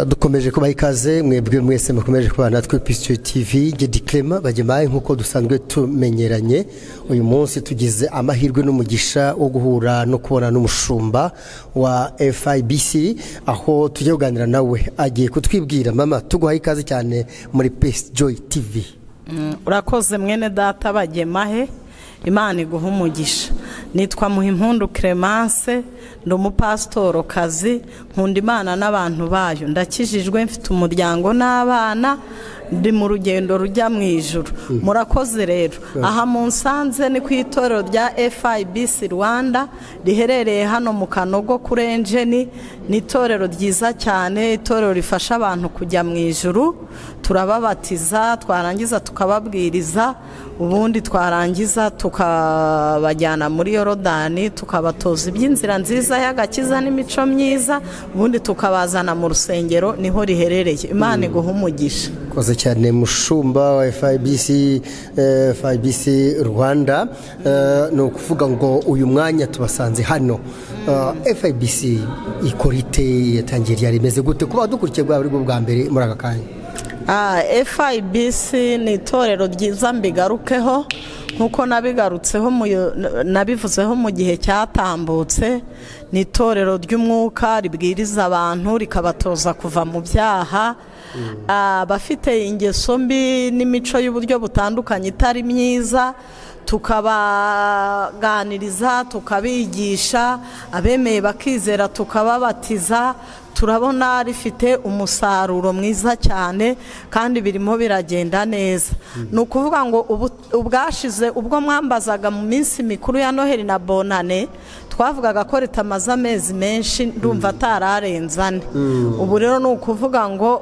dukomeje kubaha ikaze mwebwe mwese mukomeje kubana natwe pisitiri tivi gedi kerema bagemaye nk'uko dusanzwe tumenyeranye uyu munsi tugize amahirwe n'umugisha wo guhura no kubona n'umushumba wa FIBC aho tujya kuganira nawe agiye kutwibwira mama tuguhaye ikaze cyane muri pesi joyi tivi urakoze mwene data bagemahe imana iguha umugisha nitwa muhimpundu clemence ndi umupasitoro kazi nkunda imana n'abantu bayo ndakijijwe mfite umuryango n'abana ndi mu rugendo rujya mu ijoro murakoze rero aha mu nsanze ni ku itorero rya FIBC rwanda riherereye hano mu kanogo kuri enjeni ni itorero ryiza cyane itorero rifasha abantu kujya mu ijoro turababatiza twarangiza tukababwiriza ubundi twarangiza tukabajyana muri yorodani tukabatoza iby'inzira nziza y'agakiza n'imico myiza ubundi tukabazana mu rusengero niho riherereye imana iguha umugisha koze cyane mushumba wa FIBC FIBC Rwanda ni ukuvuga ngo uyu mwanya tubasanze hano FIBC ikorite yatangiye ryari rimeze gute kuba dukurikiye bwaba ari bwo bwa mbere muri aka kanya FIBC ni itorero ryiza mbigarukeho nk'uko nabivuzeho mu gihe cyatambutse ni itorero ry'umwuka ribwiriza abantu rikabatoza kuva mu byaha abafite ingeso mbi n'imico y'uburyo butandukanye itari myiza tukabaganiriza tukabigisha abemeye bakizera tukababatiza turabona rifite umusaruro mwiza cyane kandi birimo biragenda neza ni ukuvuga ngo ubwashize ubwo mwambazaga mu minsi mikuru ya noheli na bonane twavugaga ko ritamaze amezi menshi ndumva atararenze ane ubu rero ni ukuvuga ngo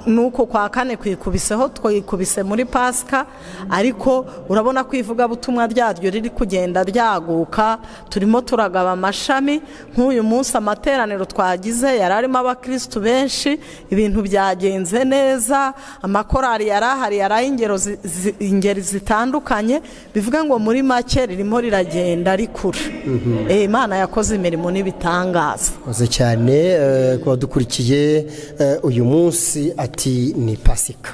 nuko kwa kane kwikubiseho twikubise muri pasika ariko urabona ko ivugabutumwa ryaryo riri kugenda ryaguka turimo turagaba amashami nk'uyu munsi amateraniro twagize yari arimo abakirisitu benshi ibintu byagenze neza amakorari yari ahari yari ay'ingeri zitandukanye bivuga ngo muri make ririmo riragenda rikura imana yakoze imirimo n'ibitangaza koze cyane ku badukurikiye uyu munsi ati ni pasika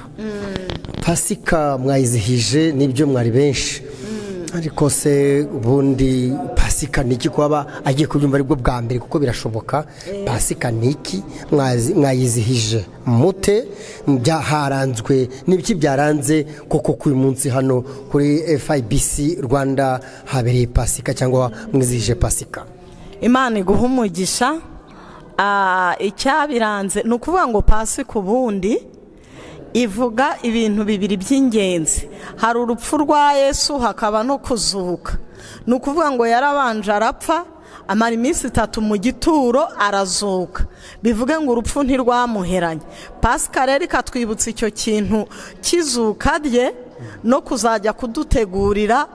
pasika mwayizihije nibyo mwari benshi ariko se ubundi pasika ni iki kuba agiye kubyumva aribwo bwa mbere kuko birashoboka pasika ni iki mwayizihije mute haranzwe n'ibiki byaranze koko k'uyu munsi hano kuri FIBC rwanda habereye pasika cyangwa mwizihije pasika imana iguha umugisha icyabiranze ni ukuvuga ngo pasi ku bundi ivuga ibintu bibiri by'ingenzi hari urupfu rwa yesu hakaba no kuzuka ni ukuvuga ngo yarabanje arapfa amara iminsi itatu mu gituro arazuka bivuge ngo urupfu ntirwamuheranye pasika rero ikatwibutsa icyo kintu kizuka rye no kuzajya kudutegurira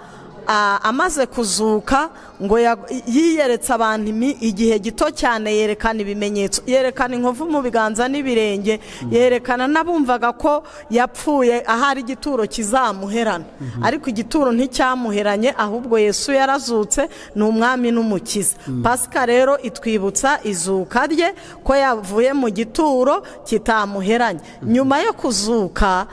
amaze kuzuka ngo yiyeretse abantu igihe gito cyane yerekana ibimenyetso yerekana inkovu mu biganza n'ibirenge yerekana n'abumvaga ko yapfuye ahari igituro kizamuherana ariko igituro nticyamuheranye ahubwo yesu yarazutse ni umwami n'umukiza pasika rero itwibutsa izuka rye ko yavuye mu gituro kitamuheranye nyuma yo kuzuka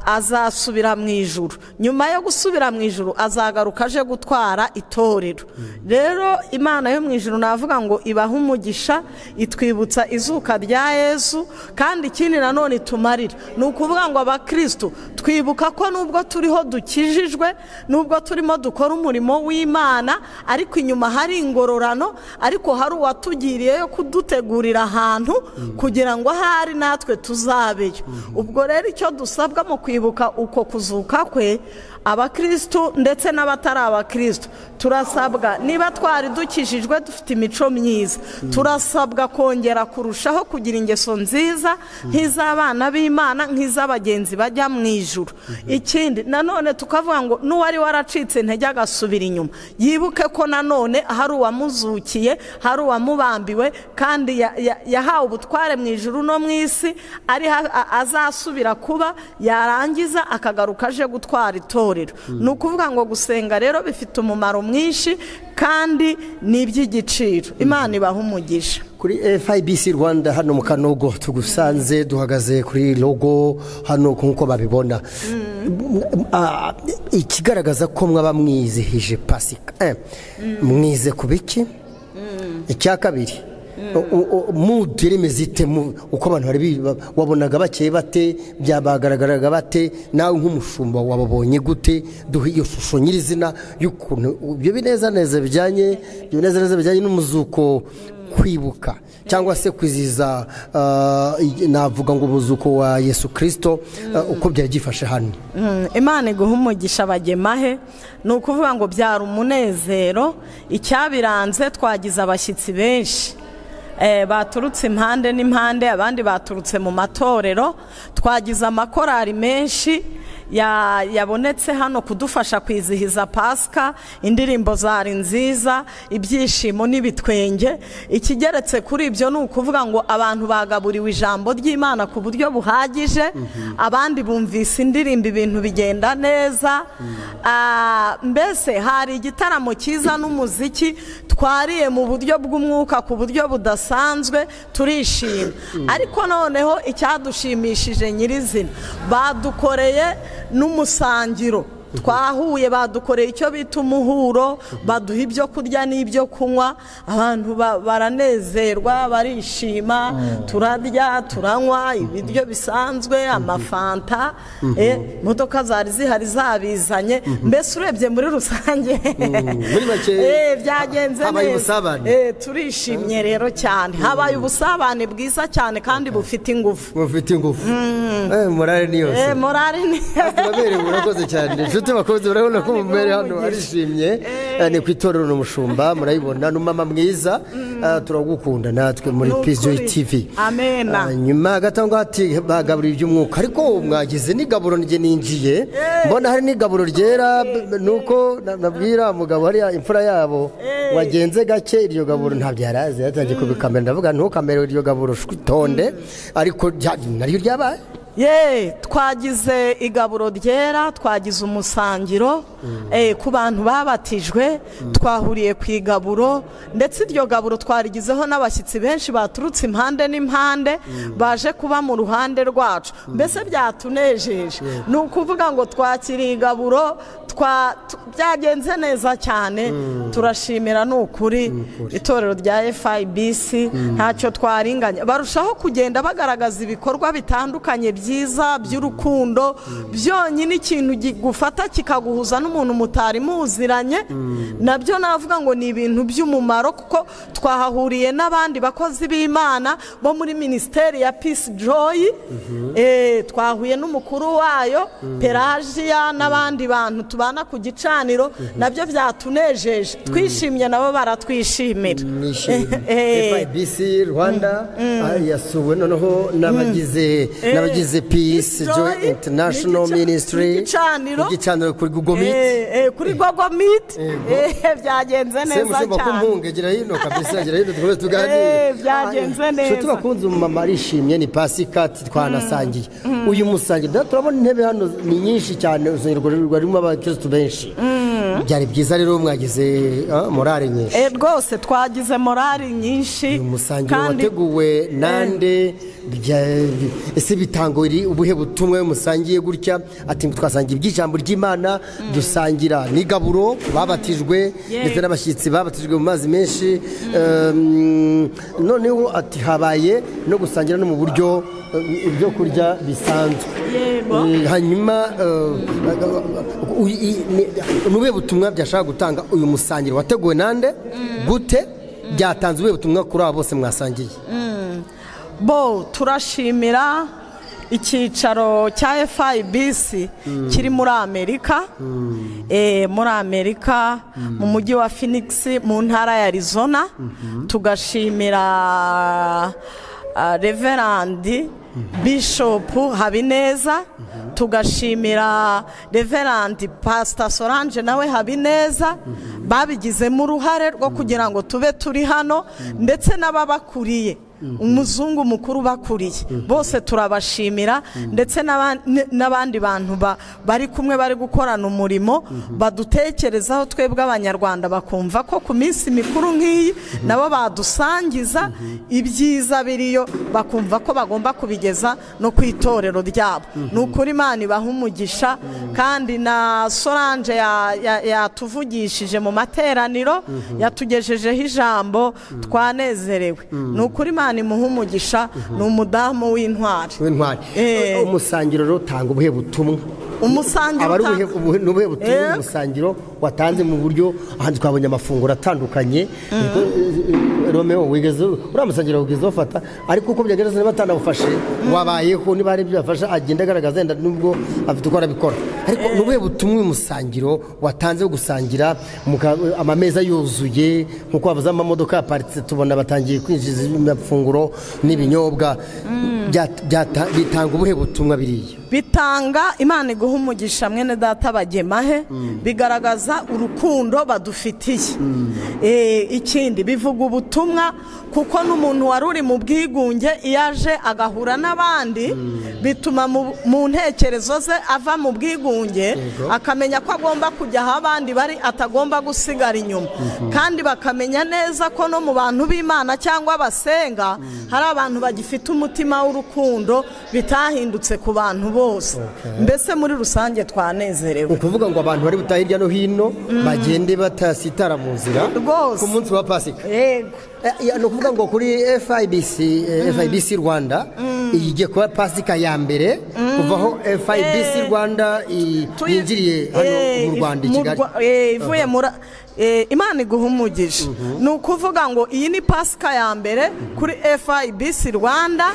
azasubira mu ijuru nyuma yo gusubira mu ijuru azagaruka aje gutwara itorero rero imana yo mu ijoro navuga ngo ibahe umugisha itwibutsa izuka rya yezu kandi ikindi nanone itumarira ni ukuvuga ngo abakirisitu twibuka ko nubwo turiho dukijijwe nubwo turimo dukora umurimo w'imana ariko inyuma hari ingororano ariko hari uwatugiriye yo kudutegurira ahantu kugira ngo ahari natwe tuzabeyo ubwo rero icyo dusabwa mu kwibuka uko kuzuka kwe abakirisitu ndetse n'abatari abakirisitu turasabwa niba twari dukijijwe dufite imico myiza turasabwa kongera kurushaho kugira ingeso nziza nk'iz'abana b'imana nk'iz'abagenzi bajya mu ijoro ikindi nanone tukavuga ngo n'uwari waracitse intege agasubira inyuma yibuke ko nanone hari uwamuzukiye hari uwamubambiwe kandi yahawe ubutware mu ijoro no mu isi azasubira kuba yarangiza akagaruka aje gutwara itora ni ukuvuga ngo gusenga rero bifite umumaro mwinshi kandi ni iby'igiciro imana ibaha umugisha kuri FIBC Rwanda hano mu Kanogo tugusanze duhagaze kuri logo hano nk'uko babibona Ah, ikigaragaza ko mwaba mwizihije pasika Eh, mwize ku biki icya kabiri mudu remeze ite mu- uko abantu bari bi- ba- wabonaga bakeye bate byabagaragaraga bate nawe nk'umushumba wababonye gute duhe iyo shusho nyirizina y'ukuntu ibyo binezaneza bijyanye ibyo binezaneza bijyanye n'umuzuko kwibuka cyangwa se kwizihiza ah, i- navuga ngo umuzuko wa yesu kirisito ah, uko byari byifashe hano Mm, imana iguha umugisha bagemahe ni ukuvuga ngo byari umunezero icyabiranze twagize abashyitsi benshi Eh, baturutse impande n'impande abandi baturutse mu matorero twagize amakorari menshi ya- yabonetse hano kudufasha kwizihiza pasika indirimbo zari nziza ibyishimo n'ibitwenge ikigeretse kuri ibyo ni ukuvuga ngo abantu bagaburiwe ijambo ry'imana ku buryo buhagije abandi bumvise indirimbo ibintu bigenda neza Ah, mbese hari igitaramo cyiza n'umuziki twariye mu buryo bw'umwuka ku buryo budasanzwe turishima ariko noneho icyadushimishije nyirizina badukoreye n'umusangiro twahuye badukoreye icyo bita umuhuro baduha ibyo kurya n'ibyo kunywa abantu ba- baranezerwa barishima turarya turanywa ibiryo bisanzwe amafanta eh, imodoka zari zihari zabizanye mbese urebye muri rusange muri make, eh, byagenze habaye neza. ubusabane. Eh, turishimye rero cyane habaye ubusabane bwiza cyane kandi bufite ingufu mufite ingufu Eh, morale ni yose Eh, morali ni turaberewe urakoze cyane inshuti bakunze urabona ko mumere hano arishimye Eh, ni ku itorero ni umushumba murayibona ni umama mwiza Eh, turagukunda natwe muri Ni ukuri. pizoyi tv Amena. Ah, nyuma gato ngo ati bagaburira iby'umwuka ariko mwagize n'igaburo njye ninjiye mbona hari n'igaburo ryera b- nuko na- nabwira umugabo hariya imfura yabo wagenze gake iryo gaburo ntabyo yari azi yatangiye kubikamera ndavuga ntukamere iryo gaburo shwitonde ariko rya- naryo ryabaye ye twagize igaburo ryera twagize umusangiro eh, ku bantu babatijwe twahuriye ku igaburo ndetse iryo gaburo twarigizeho n'abashyitsi benshi baturutse impande n'impande baje kuba mu ruhande rwacu mbese byatunejeje ni ukuvuga ngo twakiriye igaburo twa- tu- byagenze neza cyane turashimira ni ukuri itorero rya FIBC ntacyo twaringanya barushaho kugenda bagaragaza ibikorwa bitandukanye byiza by'urukundo byonyine ikintu gufata kikaguhuza n'umuntu mutari muziranye nabyo navuga ngo ni ibintu by'umumaro kuko twahahuriye n'abandi bakozi b'imana bo muri minisiteri ya peace joy eh, twahuye n'umukuru wayo pelagia n'abandi bantu tubana ku gicaniro nabyo byatunejeje twishimye nabo baratwishimira Eh, eh. FIBC Rwanda ah, yasuwe noneho n'abagize n'abagize Peace Joy Joy, International n'igica- Ministry n'igicaniro. igicaniro kuri Google Meet Eh, eh, kuri gogo miti byagenze se neza mushumba ko cyane mpunge gira hino kabisa gira hino dukomeze tuganire Eh, byagenze Ah, neza. nshuti bakunze umumama arishimye ni pasika ati twanasangiye uyu musangiro da turabona intebe hano ni nyinshi cyane urusengero rurimo abakirisitu benshi byari byiza rero mwagize ah, morale nyinshi Eh, rwose twagize morali nyinshi umusangiro wateguwe nande bya- ese bitango iri ubuhe butumwa musangiye gutya ati twasangiye iby'ijambo ry'imana dusangira n'igaburo babatijwe Yeah. ndetse n'abashyitsi babatijwe mu mazi menshi Em, noneho ati habaye no gusangira no mu buryo eh, ibyo kurya bisanzwe Yego. Mm, hanyuma eh, u- i- ni- ni ubuhe butumwa byashaka gutanga uyu musangiro wateguwe nande gute byatanze ubuhe butumwa kuri abo bose mwasangiye bo turashimira icyicaro cya FIBC kiri muri Amerika eh, muri Amerika mu mujyi wa Phoenix mu ntara ya Arizona tugashimira ah, Reverend Bishop Habineza tugashimira Reverend Pastor Solange nawe Habineza babigizemo uruhare rwo kugira ngo tube turi hano ndetse n'ababakuriye umuzungu mukuru bakuriye bose turabashimira ndetse n'aban- n- n'abandi bantu ba- bari kumwe bari gukorana umurimo badutekerezaho twebwe abanyarwanda bakumva ko ku minsi mikuru nk'iyi nabo badusangiza ibyiza biriyo bakumva ko bagomba kubigeza no ku itorero ryabo ni ukuri imana ibaha umugisha kandi na solange ya- ya- yatuvugishije mu materaniro yatugejejeho ijambo twanezerewe ni ukuri imana imuha umugisha ni umudamu w'intwari w'intwari Eh. umusangiro rero utanga ubuhe butumwa umusangiro aba ari utanga- ubuhe ubuhe- ni ubuhe butumwa Eh. umusangiro watanze mu buryo ahantu twabonye amafunguro atandukanye Ariko, eh, eh, Romeo wigeze uriya musangiro wigeze wafata ariko uko byagerageza niba atanawufashe wabayeho niba hari ibyo yafashe agenda agaragaza yenda nubwo afite uko arabikora ariko ni ubuhe butumwa uyu musangiro watanze wo gusangira muka- amameza yuzuye nkuko bavuze amamodoka yaparitse tubona batangiye kwinjiza amafunguro n'ibinyobwa Byat- byata- bitanga ubuhe butumwa biriya bitanga imana iguha umugisha mwene data bagemahe bigaragaza urukundo badufitiye Eh, ikindi bivuga ubutumwa kuko n'umuntu wari uri mu bwigunge iyo aje agahura n'abandi bituma mu- mu ntekerezo ze ava mu bwigunge akamenya ko agomba kujya aho abandi bari atagomba gusigara inyuma kandi bakamenya neza ko no mu bantu b'imana cyangwa basenga hari abantu bagifite umutima w'urukundo bitahindutse ku bantu bose mbese muri rusange ni twanezerewe ukuvuga ngo abantu bari butahe hirya no hino bagende batasitara mu nzira Rwose. ku munsi wa pasika yego Eh, ya- ni ukuvuga ngo kuri fibc eh, fibc rwanda igiye kuba pasika ya mbere kuvaho fibc rwanda i- Tuyi- yinjiriye hano Eh, mu rwanda i mu kigali Rwa- eh, ivuye muri eh, imana iguha umugisha ni ukuvuga ngo iyi ni pasika ya mbere kuri fibc rwanda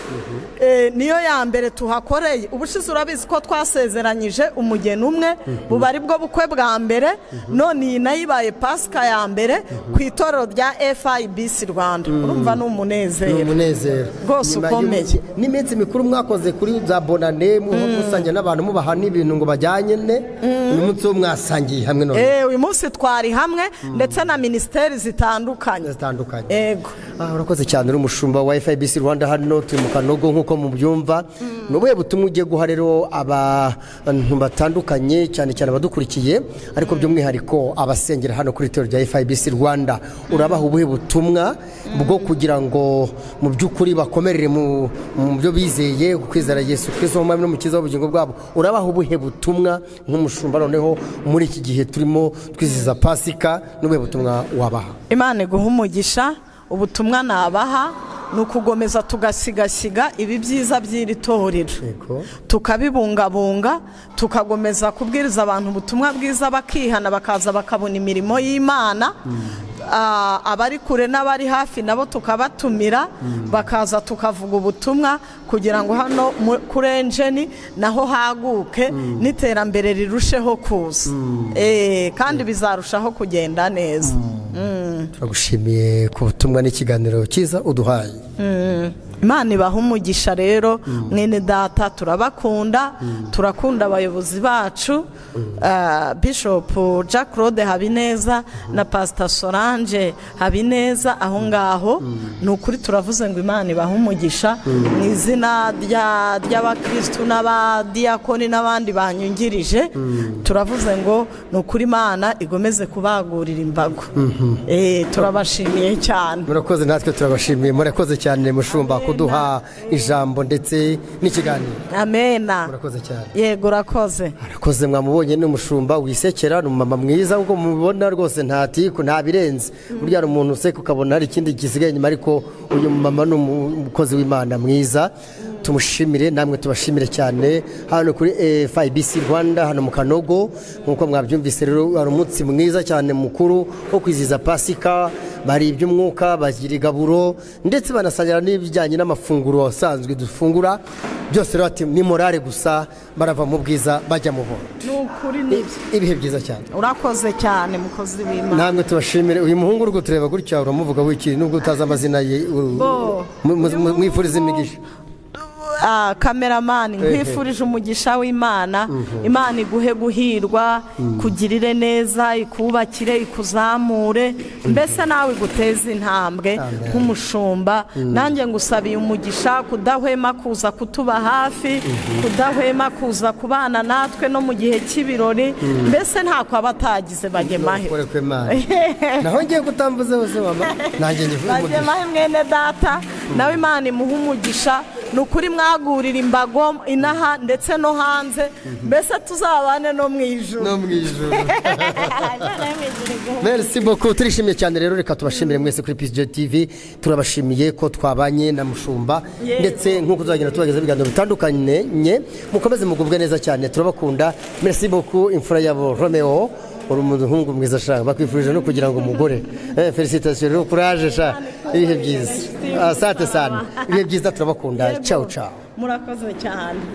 eh, niyo ya mbere tuhakoreye ubushize urabizi ko twasezeranyije umugeni umwe buba ari bwo bukwe bwa mbere none iyi nayo ibaye pasika ya mbere ku itorero rya fibc rwanda urumva ni ni umunezero umunezero Rwose Nyuma y'umu- ukomeye. n'iminsi mikuru mwakoze kuri za bonane musangira n'abantu mubahana ibintu ngo bajyanye ne uyu munsi wo mwasangiye hamwe none Eh, uyu munsi twari hamwe ndetse na minisiteri zitandukanye zitandukanye yego Ah, urakoze cyane uri umushumba wa FIBC Rwanda hano turi mu kanogo nk'uko mubyumva ni ubuhe butumwa ugiye guha rero abantu batandukanye cyane cyane abadukurikiye ariko by'umwihariko abasengera hano kuri itorero rya FIBC Rwanda urabaha ubuhe butumwa bwo kugira ngo mu by'ukuri bakomerere mu mu byo bizeye kwizera Yesu Kristo nk'umwami n'umukiza w'ubugingo bwabo urabaha ubuhe butumwa nk'umushumba noneho muri iki gihe turimo twizihiza pasika n'ubuhe butumwa wabaha imana iguha umugisha ubutumwa nabaha ni ukugomeza tugasigasiga ibi byiza by'iri torero Yego. tukabibungabunga tukagomeza kubwiriza abantu ubutumwa bwiza bakihana bakaza bakabona imirimo y'imana Ah, abari kure n'abari hafi nabo tukabatumira bakaza tukavuga ubutumwa kugira ngo hano mu- kuri enjeni naho haguke n'iterambere rirusheho kuza Eh, kandi bizarushaho kugenda neza turagushimiye ku butumwa n'ikiganiro cyiza uduhaye imana ibaha umugisha rero mwene data turabakunda turakunda abayobozi bacu Ah, bishop jack claude habineza na pastor solange habineza aho ngaho ni ukuri turavuze ngo imana ibaha umugisha mu izina rya- ry'abakirisitu n'abadiyakoni n'abandi banyungirije turavuze ngo ni ukuri imana igomeze kubagurira imbago Eh, turabashimiye cyane murakoze natwe turabashimiye murakoze cyane mushumba kuduha ijambo ndetse n'ikiganiro amena murakoze cyane yego urakoze arakoze mwamubonye ni umushumba wisekera ni umumama mwiza nkuko mubibona rwose ntatiku nta birenze burya hari umuntu useka ukabona hari ikindi gisigaye inyuma ariko uyu mumama ni umukozi w'imana mwiza tumushimire namwe tubashimire cyane hano kuri eh, FIBC Rwanda hano mu Kanogo nkuko mwabyumvise rero hari umunsi mwiza cyane mukuru wo kwizihiza pasika bari iby'umwuka bagira igaburo ndetse banasangira n'ibijyanye n'amafunguro asanzwe dufungura byose rero ati ni morale gusa barava mu bwiza bajya mu bubi ni ukuri nibyo ibihe byiza cyane urakoze cyane mukozi w'imana namwe tubashimire uyu muhungu uri kutureba gutya uramuvuga wikiri nubwo utazi amazina ye uru- Bo. mu- mu- mu- mwifuriza imigisha ah, kameramani nkwifurije umugisha w'imana imana iguhe guhirwa kugirire neza ikubakire ikuzamure mbese nawe iguteze intambwe nk'umushumba nanjye ngusabiye umugisha kudahwema kuza kutuba hafi kudahwema kuza kubana natwe no mu gihe cy'ibirori mbese ntako aba atagize bagemahe Kore kwe Mana. naho ngiye kutambuze hose mama nanjye ngivuye umugisha bagemahe mwene data nawe imana imuha umugisha ni ukuri mwagurira imbago inaha ndetse no hanze mbese tuzabane no mu ijoro no mu ijoro Merci beaucoup turishimye cyane rero reka tubashimire mwese kuri PSG TV turabashimiye ko twabanye na mushumba Yego. ndetse nkuko tuzagenda tubageza ibiganiro bitandukanye nye, mukomeze mugubwe neza cyane turabakunda merci beaucoup imfura yabo Romeo uri umuhungu mwiza shaka bakwifurije no kugira ngo umugore eh, felicitation rero courage sha ibihe byiza asante sana ibihe byiza turabakunda ciao ciao murakoze cyane